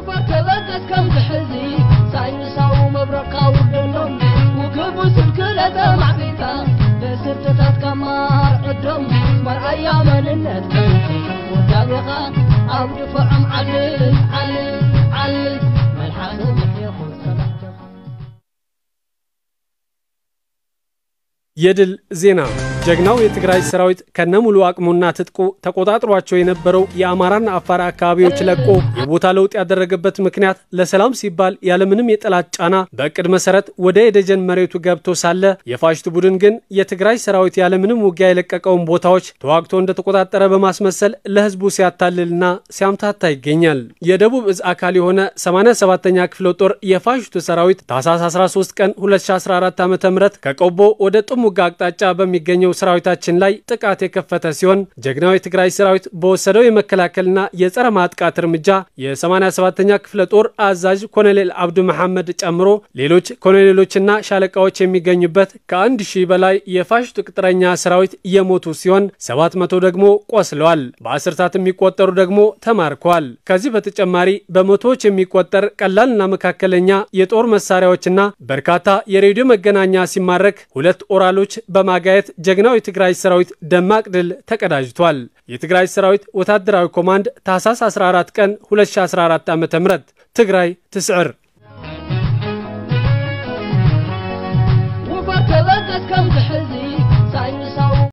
ውበር ተበገስ ከም ዝሕዚ ሳይንሳዊ መብረቕካ ውርደሎም ውግቡ ስልክለተ ማዕቢልካ ብስርትታት ከማር ዕዶም መርኣያ መንነት ወዳቤኻ ኣብ ድፍዖም ዓልል ዓልል ዓልል መልሓሰ ምሕየኹን ሰላምተኻ የድል ዜና ጀግናው የትግራይ ሰራዊት ከነሙሉ አቅሙና ትጥቁ ተቆጣጥሯቸው የነበረው የአማራና አፋር አካባቢዎች ለቆ የቦታ ለውጥ ያደረገበት ምክንያት ለሰላም ሲባል ያለምንም የጠላት ጫና በእቅድ መሰረት ወደ የደጀን መሬቱ ገብቶ ሳለ የፋሽቱ ቡድን ግን የትግራይ ሰራዊት ያለምንም ውጊያ የለቀቀውን ቦታዎች ተዋግቶ እንደተቆጣጠረ በማስመሰል ለህዝቡ ሲያታልልና ሲያምታታ ይገኛል። የደቡብ እዝ አካል የሆነ 87ኛ ክፍለ ጦር የፋሽቱ ሰራዊት ታህሳስ 13 ቀን 2014 ዓ ም ከቆቦ ወደ ጥሙጋ አቅጣጫ በሚገኘው ሰራዊታችን ላይ ጥቃት የከፈተ ሲሆን ጀግናው የትግራይ ሰራዊት በወሰደው የመከላከልና የጸረ ማጥቃት እርምጃ የ87ኛ ክፍለ ጦር አዛዥ ኮሎኔል አብዱ መሐመድ ጨምሮ ሌሎች ኮሎኔሎችና ሻለቃዎች የሚገኙበት ከአንድ ሺህ በላይ የፋሽቱ ቅጥረኛ ሰራዊት የሞቱ ሲሆን 700 ደግሞ ቆስለዋል። በአስርታት የሚቆጠሩ ደግሞ ተማርከዋል። ከዚህ በተጨማሪ በመቶዎች የሚቆጠር ቀላልና መካከለኛ የጦር መሳሪያዎችና በርካታ የሬዲዮ መገናኛ ሲማረክ ሁለት ኦራሎች በማጋየት ጀግናው የትግራይ ሰራዊት ደማቅ ድል ተቀዳጅቷል። የትግራይ ሰራዊት ወታደራዊ ኮማንድ ታህሳስ 14 ቀን 2014 ዓ ም ትግራይ ትስዕር ውበር ተበገስ ከም ዝሕዚ